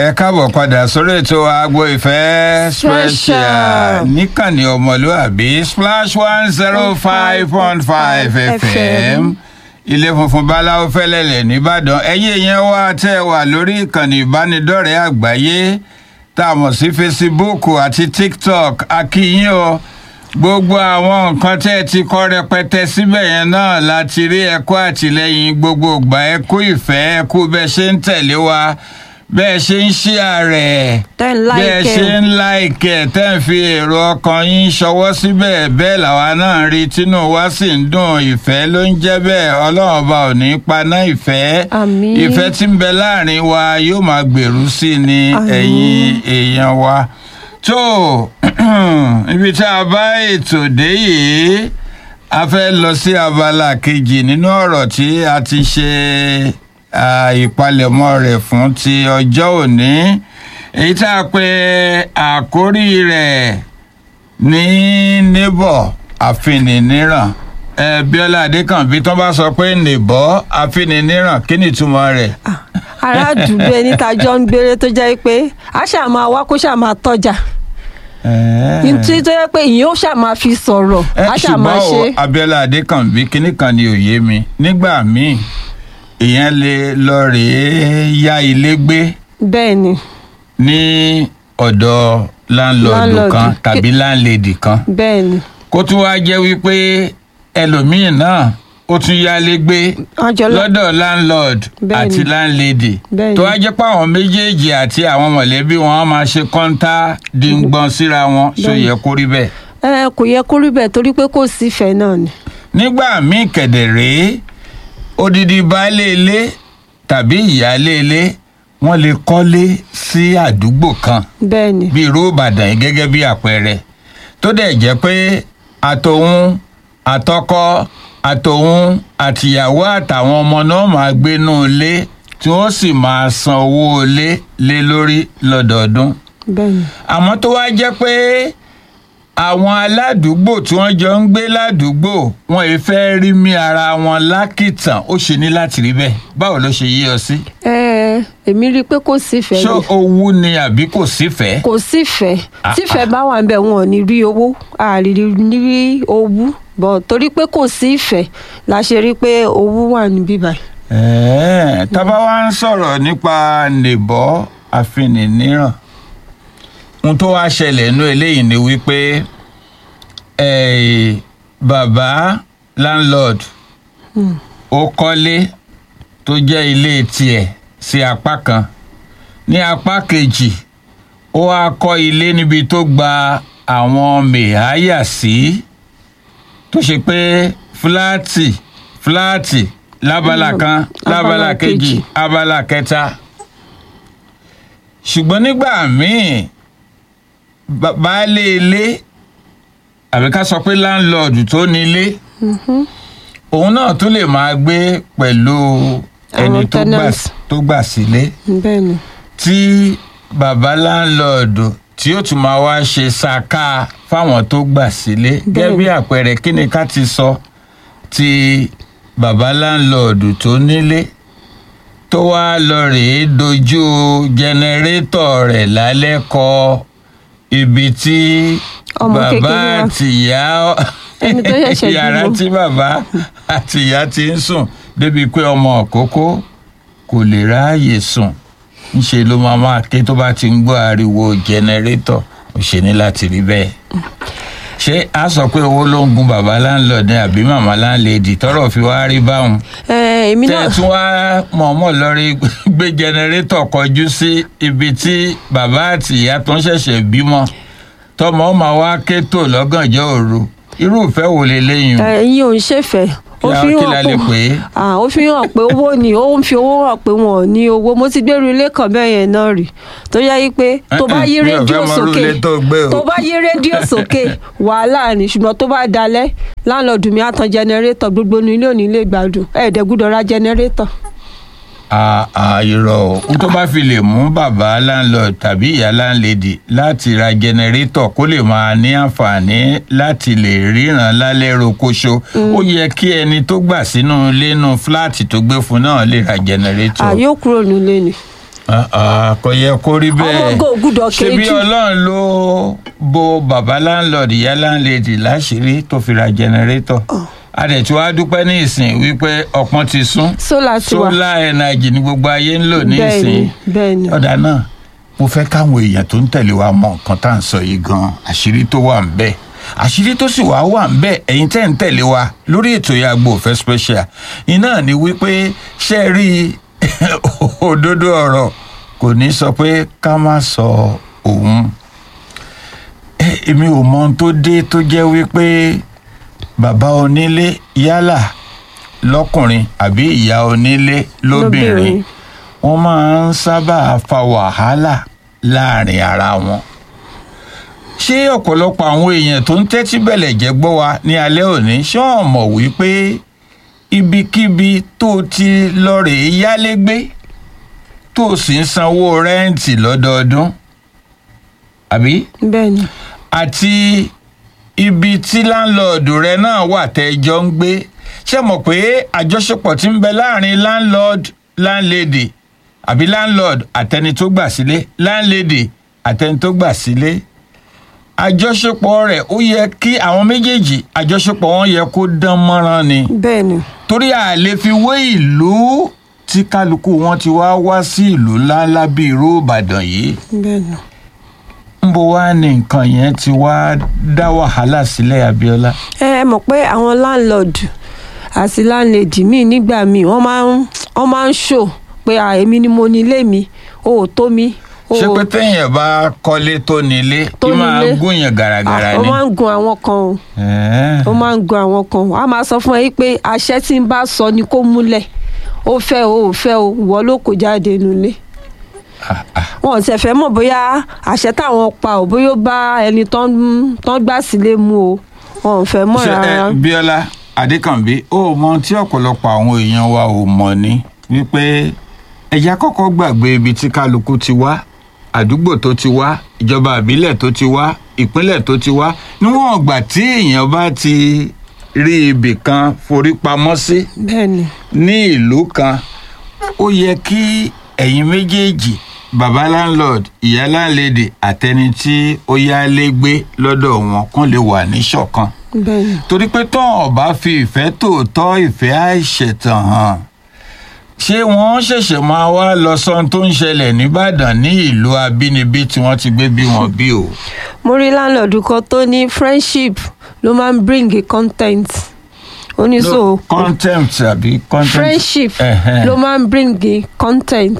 ẹ káàbọ̀ padà sórí ètò agbo ìfẹ́ special níkànnì ọmọlúàbí splash one zero five point five fm ilé funfun báláwo fẹ́lẹ́lẹ̀ nìbàdàn ẹ̀yin èèyàn wa tẹ́ ẹ wà lórí ìkànnì ìbánidọ́rẹ̀ẹ́ àgbáyé tá a mọ̀ sí facebook àti tiktok akíyín o gbogbo àwọn nǹkan tẹ́ ẹ ti kọ́ rẹpẹtẹ síbẹ̀ yẹn náà láti rí ẹ̀kọ́ àtìlẹ́yìn gbogbo ìgbà ẹ̀kú ìfẹ́ ẹ̀kú bẹ́ẹ̀ ṣe ń tẹ̀lé wa bẹ́ẹ̀ ṣe ń ṣí ààrẹ Tẹ́ ń like bẹ́ẹ̀ ẹ̀. ṣe ń láìkẹ̀ tẹ́ ń fi èrò ọkàn yín ṣọwọ́ síbẹ̀ bẹ́ẹ̀ làwa náà ń rí tínú wa sì ń dùn ìfẹ́ ló ń jẹ́ bẹ́ẹ̀ ọlọ́run ọba ò ní paná ìfẹ́ Àmín. ìfẹ́ tí ń bẹ láàrin wa yóò máa gbèrú sí i ní Àmín. ẹ̀yin èèyàn wa tó ibi tá a bá ètò dé yìí a fẹ́ lọ sí abala kejì nínú ọ̀rọ̀ tí a ti ṣe ah, ìpalẹ̀mọ́ rẹ̀ fún ti ọjọ́ òní èyí tá a pè àkórí rẹ̀ ní níbọ̀ àfinìníran ẹ bíọ́lá adékànbí tó bá sọ pé nìbọ̀ àfinìníran kí ni ìtumọ̀ rẹ̀. ará àdúgbò ẹni tá a jọ ń gbére tó jẹ́ pé a ṣáà máa wá kó ṣáà máa tọ́jà nítorí tó yẹ pé ìyẹn ó ṣáà máa fi sọ̀rọ̀ ẹ a ṣáà máa ṣe ṣùgbọ́n o abiola adékànbí kinní kan ni òye mi nígbà míì èèyàn lè lọ rèé yá ilé gbé bẹ́ẹ̀ ni ní ọ̀dọ̀ láńlọ́ọ̀dù Landlord. kan tàbí láńlẹ́dì kan bẹ́ẹ̀ ni kó tún wá jẹ́ wípé ẹlòmíì náà ó tún yálé gbé wọ́n jọ lọ lọ́dọ̀ landlord Bẹ́ẹ̀ni. àti landlady Bẹ́ẹ̀ni. tó wá jẹ́ pé àwọn méjèèjì àti àwọn mọ̀lẹ́bí wọn máa ṣe kọ́ńtà dìngbọ̀n síra wọn ṣó Bẹ́ẹ̀ni. yẹ kó rí bẹ́ẹ̀. ẹ kò yẹ kó rí bẹ́ẹ̀ torí pé kò sífẹ̀ẹ́ náà ni nígbà míì kẹ̀dẹ̀ rèé odidi baálé ilé tàbí ìyáálé ilé wọ́n lè kọ́lé sí àdúgbò kan bẹ́ẹ̀ ni bí irú ìbàdàn yìí gẹ́gẹ́ bí àpẹẹrẹ tó dẹ̀ jẹ́ pé àtòun àtọkọ àtòun àtìyàwó àtàwọn ọmọ náà máa gbénú ilé tí wọ́n sì máa san owó ilé lé lórí lọ́dọọdún bẹ́ẹ̀ ni àmọ́ tó wá jẹ́ pé àwọn aládùúgbò tí wọ́n jọ ń gbé ládùúgbò wọn ì fẹ́ rí mi ara wọn lákìtàn ó ṣe ní láti rí bẹ́ẹ̀ báwo ló ṣe yí ọ sí. ẹ èmi rí i pé kò sífẹ̀ẹ́ ṣé ni owú ni àbí kò sífẹ̀ẹ́. kò sífẹ̀ẹ́ Ah, tífẹ̀ẹ́ bá wà níbẹ̀ wọn ò ní rí owó àrírí ní rí owó bọ̀ torí pé kò sí ìfẹ́ la ṣe rí i pé owó wà níbí báyìí. ẹ̀ẹ́ tábà wá ń sọ̀rọ̀ nípa nìbọ́ àfinìníran ohun tó wá ṣẹlẹ̀ nínú eléyìí ni wípé eh, bàbá landlord ó kọ́lé tó jẹ́ ilé tiẹ̀ sí apá kan ní apá kejì ó wá kọ́ ilé níbi tó gba àwọn mẹ̀háyà sí tó ṣe pé fúláàtì fúláàtì lábala kan lábala Abala kejì kejì. abala kẹta ṣùgbọ́n nígbà míì ba- baálé ilé àbí ká sọ pé láńlọ́ọ̀dù tó nílé òun náà tún lè máa gbé pẹ̀lú ẹni Àwọn tó gbà tenants. tó gbà sílé bẹ́ẹ̀ ni tí bàbá láńlọ́ọ̀dù tí ó tún máa wá ṣe ṣàká fáwọn tó gbà sílé gẹ́gẹ́ bí àpẹẹrẹ kí ni ká ti sọ ti bàbá láńlọ́ọ̀dù tó nílé tó wá lọ rèé dojú jẹnẹrétọ̀ rẹ̀ lálẹ́ kọ ibi tí Ọmọ bàbá kékeré wa. àtìyá Ẹni tó ṣẹ̀ṣẹ̀ yàrá bímọ. tí bàbá àtìyá ti ń sùn débi pé ọmọ òkókó kò lè ráàyè sùn ńṣe ló máa máa ké tó bá ti ń gbọ́ ariwo jẹnẹrétọ̀ ò ṣe ní láti rí bẹ́ẹ̀ ṣé a sọ pé owó ló ń gun bàbá láńlọ́ọ̀dù ní àbí màmá láńlẹ́dì tọ́rọ̀ fi wá rí báwọn ẹ èmi tẹ́ náà ẹ tún wá mọ̀ọ́mọ̀ lọ́rí gbé jẹnẹrétọ̀ kọjú sí ibi tí bàbá àti ìyá tó ń ṣẹ̀ṣẹ̀ bímọ tọmọ ọmọ wa ké tò lọ́gànjọ́ òru irú ìfẹ́ wo lè léyìn o ẹ̀yin ò ń ṣèfẹ́ ó Kí la- fi kí hàn la lè pè é? Ah, ó fi hàn pé owó ni ó ń fi owó hàn pé wọn ò ní owó mo ti gbèrú ilé kan bẹ́ẹ̀ yẹn náà rí tó yá yí pé tó bá yí Mi ò fẹ́ rédíò mọ irú sókè ilé tó gbé o. tó bá yí rédíò sókè wàhálà ni ṣùgbọ́n tó bá dalẹ̀ láńlọ́ọ̀dù mi á tan jẹnẹrétọ̀ gbogbo inú ilé ò ní lè gbádùn ẹ̀ẹ́dẹ́gbúdọ̀ ra jẹnẹrétọ̀ àìrọ̀ o n tó bá fi lè mú bàbá landlord tàbí ìyá landlady láti ra jẹnẹrétọ̀ kó lè máa ní àǹfààní láti lè ríran lálẹ́ rokoṣo ó yẹ kí ẹni tó gbà sínú ilé nù fúláàtì tó gbé fún náà lè ra jẹnẹrétọ̀ àyè ó kúrò nílé ni Ah, ah, kò yẹ kó rí bẹ́ẹ̀ Ọmọ ògo ògùdọ̀ ṣebí kejì. ọlọ́run ló bo bàbá landlord ìyá landlady láṣìírí tó fi ra jẹnẹrétọ̀ a dẹ̀ tí wàá dúpẹ́ ní ìsìn wípé ọpọ́n ti sún sólà ti wà solar energy ní gbogbo ayé ń lò ní bẹ́ẹ̀ ìsìn ni bẹ́ẹ̀ ni ọ̀dà náà mo fẹ́ káwọn èèyàn tó ń tẹ̀lé wa mọ nǹkan tá à ń sọ yìí gan àṣírí tó wà ń bẹ̀ àṣírí tó sì wá wà ń bẹ̀ ẹ̀yin tẹ́ ń tẹ̀lé wa lórí ètò Agbo Ìfẹ́ special iná ni wípé ṣe rí òdodo ọ̀rọ̀ kò ní sọ pé ká má sọ òun Eh, èmi ò mọ ohun tó dé tó jẹ́ wípé bàbá onílé yálà lọ́kùnrin àbí ìyá onílé lóbìnrin Lóbìnrin. wọ́n máa ń sábà fa wàhálà láàrin ara wọn. ṣé ọ̀pọ̀lọpọ̀ àwọn èèyàn tó ń tẹ́tí bẹ̀lẹ̀ jẹ́ gbọ́ wa ní alẹ́ òní ṣé wọ́n mọ̀ wípé ibikíbi tó ti lọ rèé yálégbé tó sì ń sanwó rẹ́ǹtì lọ́dọọdún àbí bẹ́ẹ̀ ni àti ibi tí láńlọ́ọ̀dù rẹ náà wà tẹ́jọ́ ń gbé ṣé mọ̀ pé àjọṣepọ̀ tí ń bẹ láàrin landlord landlady àbí landlord àtẹni tó gbà sílé landlady àtẹni tó gbà sílé àjọṣepọ̀ rẹ̀ ó yẹ kí àwọn méjèèjì àjọṣepọ̀ wọn yẹ kó dán mọ́rán ni bẹ́ẹ̀ ni torí a lè fi wé ìlú tí kálukú wọn ti wá wá sí ìlú ńláńlá bíi irú Ìbàdàn yìí bẹ́ẹ̀ ni ń bo wá ní nǹkan yẹn ti wá dá wàhálà sílẹ̀ Abíọ́lá. ẹ ẹ mọ̀ pé àwọn landlord àti landlady míì nígbà míì wọ́n máa ń wọ́n máa ń ṣò pé à èmi ni mo ní ilé mi o ò tó mi o ṣé pé téèyàn bá kọ́lé tó nílé Tó kí máa nílé. gúnyàn gàràgàrà ó ni. máa ń gun àwọn kan o Ẹ̀ẹ́. ó máa ń gun àwọn kan wọ́n á máa sọ fún ẹ yí pé àṣẹ tí ń bá sọ ni kó múlẹ̀ ó fẹ́ o ò fẹ́ o ìwọ ló kó jáde nulẹ̀ Ah, ah. wọn ò tẹ̀ fẹ́ mọ̀ bóyá àṣẹ táwọn pa ò bóyá ó bá ẹni tán tán gbà sílé mu o wọn ò fẹ́ mọ̀ ṣé ẹ rárá Bíọ́lá Adékànbí ó mọ tí ọ̀pọ̀lọpọ̀ àwọn èèyàn wa ò mọ̀ ni wípé ẹ̀yà kọ́kọ́ gbàgbé ibi tí kálukú ti wá àdúgbò tó ti wá ìjọba ìbílẹ̀ tó ti wá ìpínlẹ̀ tó ti wá níwọ̀n ọgbà tí èèyàn bá ti rí ibì kan forí pamọ́ sí bẹ́ẹ̀ ni ní ìlú kan ó yẹ kí ẹ̀yin méjèèjì baba landlord ìyá landlady àtẹni tí ó yálé gbé lọ́dọ̀ wọn kán lè wà ní ṣọ̀kan bẹ́ẹ̀ ni torí pé tán ọba fi ìfẹ́ tòótọ́ ìfẹ́ àìṣẹ̀tàn hàn ṣé wọ́n ṣẹ̀ṣẹ̀ máa wá lọ sọ́n tó ń ṣẹlẹ̀ nìbàdàn ní ìlú abínibí tí wọ́n ti gbé bí wọn bí o. mo rí láńlọ́ọ̀dù kan tó ní friendship ló máa ń bring a content ó ní so contempt àbí contempt. friendship Ẹ̀hẹ́n. ló máa ń bring a content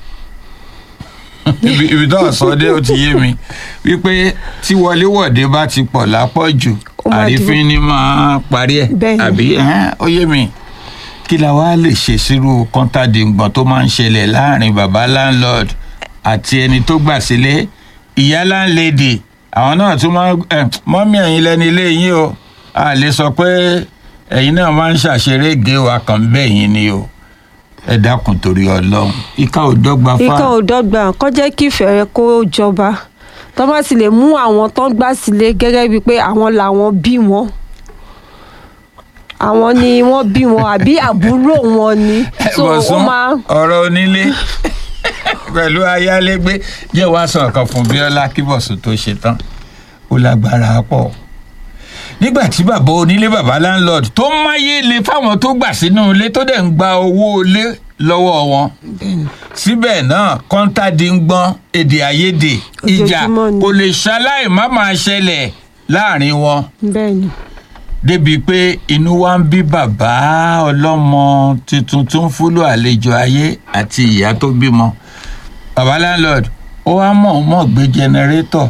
ibi ibi tó ọ̀sán dé ó ti yé mi wípé tí wọléwọ̀de bá ti pọ̀ lápọ̀jù Ó máa àrífín ni máa parí ẹ̀ Bẹ́ẹ̀ni. àbí ẹ̀hẹ́n, ó yé mi kí la wá lè ṣe sírú kọ́ńtàdíngbọ̀n tó máa ń ṣẹlẹ̀ láàrin baba landlord àti ẹni tó gbà sílé ìyá landlady àwọn náà tún máa ẹ mọ́mí ẹ̀yin lẹ́ni ilé yín o a lè sọ pé ẹ̀yin náà máa ń ṣàṣeré gé wa kàn bẹ́ẹ̀ yín ni o ẹ dákun torí ọlọ́run ìka ò dọ́gba fáà. ikán ò dọ́gba kọ́ jẹ́ kí ìfẹ́ rẹ kó jọba tó bá ti lè mú àwọn tó ń gbà sílé gẹ́gẹ́ bíi pé àwọn làwọn bí wọn àwọn ni wọ́n bí wọn àbí àbúrò wọn ni so ó Bọ̀sún, máa ọ̀rọ̀ onílé pẹ̀lú ayálégbé jẹ́ wàá sọ nǹkan fún Bíọ́lá kí Bọ̀sún tó ṣe tán ó lágbára pọ̀ nígbà tí bàbá onílé bàbá landlord tó máyé le fáwọn tó gbà sínú ilé tó dẹ̀ ń gba owó ilé lọ́wọ́ wọn síbẹ̀ náà kọ́ńtàdì ń gbọ́n èdè àìyedè ìjà Ojoojúmọ́ ni. kò lè ṣaláì má máa ṣẹlẹ̀ láàrin wọn bẹ́ẹ̀ ni débi pé inú wa ń bí bàbá ọlọ́mọ tuntun tó ń fúlò àlejò ayé àti ìyá tó bímọ bàbá landlord ó wá mọ̀ọ́mọ̀ gbé jẹnẹrétọ̀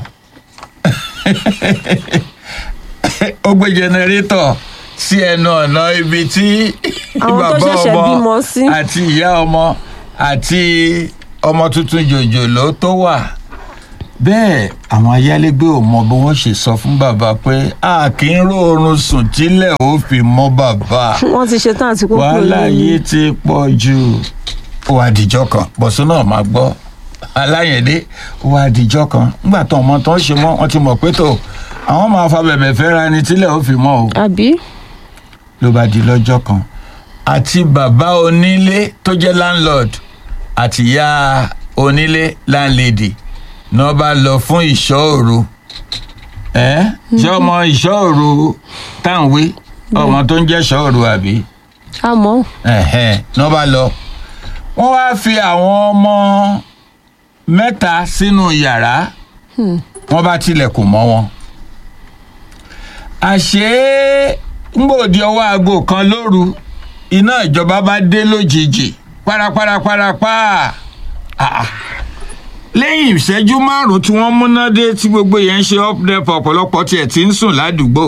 ó gbé jẹnẹrétọ̀ sí ẹnu ọ̀nà ibi tí Àwọn tó ṣẹ̀ṣẹ̀ bímọ sí. àti ìyá ọmọ àti ọmọ tuntun jòjòló tó wà bẹ́ẹ̀ àwọn ayálégbé ò mọ bí wọ́n ṣe sọ fún bàbá pé a kì í róorun sùn tílẹ̀ ó fi mọ́ bàbá wọ́n ti ṣetán àti kókó wàhálà yìí ti pọ̀ jù ó wá dìjọ́ kan bọ̀sùn náà máa gbọ́ aláyẹ̀dé ó wá dìjọ́ kan nígbà tó ọmọ tó ń ṣe mọ́ wọ́n ti mọ̀ pé tó àwọn máa fa bẹ̀bẹ̀ fẹ́ra ni tílẹ̀ ó fi mọ́ o àbí ló bá di lọ́jọ́ kan àti bàbá onílé tó jẹ́ landlord àti ìyá onílé láńlẹ́dì náà bá lọ fún ìṣọ́ òru ẹ ṣé ọmọ ìṣọ́ òru táǹwé ọmọ tó ń jẹ́ ìṣọ́ òru àbí àmọ́ ẹ̀hẹ́n náà bá lọ wọ́n wá fi àwọn ọmọ mẹ́ta sínú yàrá wọ́n bá tilẹ̀kùn mọ́ wọn àṣé ngbòdì ọwọ́ aago kan lóru iná ìjọba bá dé lójijì paraparaparapa Ah, ah. lẹ́yìn ìṣẹ́jú márùn-ún tí wọ́n múná dé tí gbogbo yẹn ń ṣe updep ọ̀pọ̀lọpọ̀ tiẹ̀ ti ń sùn ládùúgbò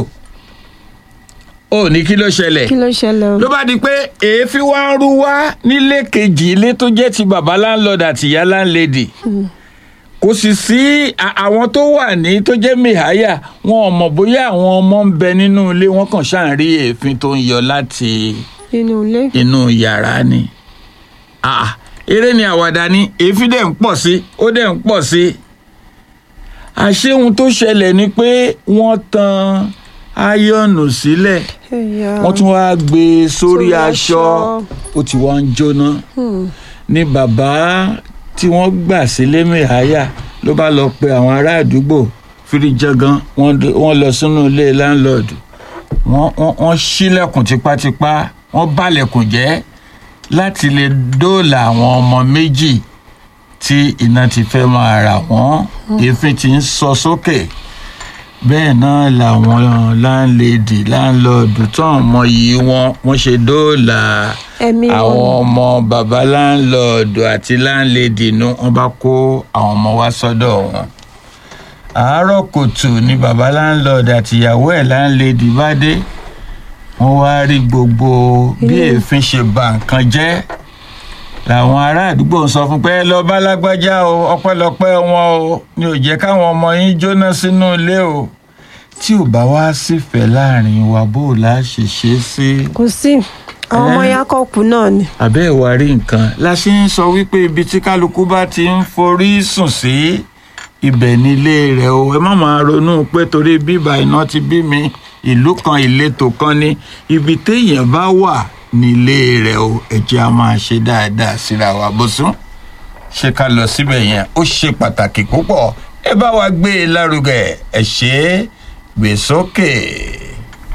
ó ní kí ló ṣẹlẹ̀ kí ló ṣẹlẹ̀ o. ló bá di pé èéfín wá ń rú wá nílé kejì ilé tó jẹ́ ti bàbá láńlọ́ọ̀dù àti ìyá láńlẹ́dì kò sì sí a- àwọn tó wà ní tó jẹ́ mìháyà wọn ò mọ̀ bóyá àwọn ọmọ ń bẹ nínú ilé wọn kàn ṣáà ń rí èéfín tó ń yọ láti inú ilé. inú yàrá ni Ah, eré ni àwàdà ni èéfín dẹ̀ ń pọ̀ sí ó dẹ̀ ń pọ̀ sí àṣé ohun tó ṣẹlẹ̀ ni pé wọ́n tan áyọ̀nù sílẹ̀ Ẹ̀yà. wọ́n tún wáá gbé e sórí Sórí aṣọ aṣọ. ó ti wá ń jóná Hmm. ní bàbá tí wọ́n gbà sílé mẹ́hàyà ló bá lọ pe àwọn ará àdúgbò fìrìjàgàn wọ́n dé- wọ́n lọ sínú ilé láńlọ́ọ̀dù wọ́n wọ́n- wọ́n ṣílẹ̀kùn tipátipá wọ́n bàlẹ̀kùn jẹ́ láti lè dóòlà àwọn ọmọ méjì tí iná ti fẹ́ máa rà wọ́n èéfín ti ń sọ sókè bẹ́ẹ̀ náà làwọn láńlẹ́dì láńlọ́ọ̀dù tó ọmọ yìí wọ́n wọ́n ṣe dóòlà ẹ̀mí àwọn wọn. ọmọ baba láńlọ́ọ̀dù àti láńlẹ́dì inú wọn bá kó àwọn ọmọ wá sọ́dọ̀ wọn. àárọ̀ kùtù ni baba láńlọ́ọ̀dù àti ìyàwó ẹ̀ láńlẹ́dì bá dé wọ́n wá rí gbogbo bí Ilé. èéfín ṣe bà nǹkan jẹ́ làwọn ará àdúgbò ń sọ fún pé "Ẹ lọ bá lágbájá o ọpẹ́lọpẹ́ wọn o ni ò jẹ́ káwọn ọmọ yín jóná sínú ilé o tí ò bá wá sífẹ̀ẹ́ láàrin wa bó o lá ṣe ṣe é sí. kò sí àwọn ọmọ Ẹ́. yakọ̀pù náà ni. àbẹ́ ìwà rí nǹkan la ṣe ń sọ wípé ibi tí kálukú bá ti ń forí sùn sí ibẹ̀ nílé rẹ̀ o ẹ má máa ronú pé torí bíbá iná ti bí mi ìlú kan ìletò kan ní ibi téèyàn bá wà nílé rẹ̀ o ẹ jẹ́ a máa ṣe dáadáa síra wa bó sún ṣé ká lọ síbẹ̀ yẹn ó ṣe pàtàkì púpọ̀ ẹ bá wa gbé e lárugẹ ẹ ṣe é gbé sókè.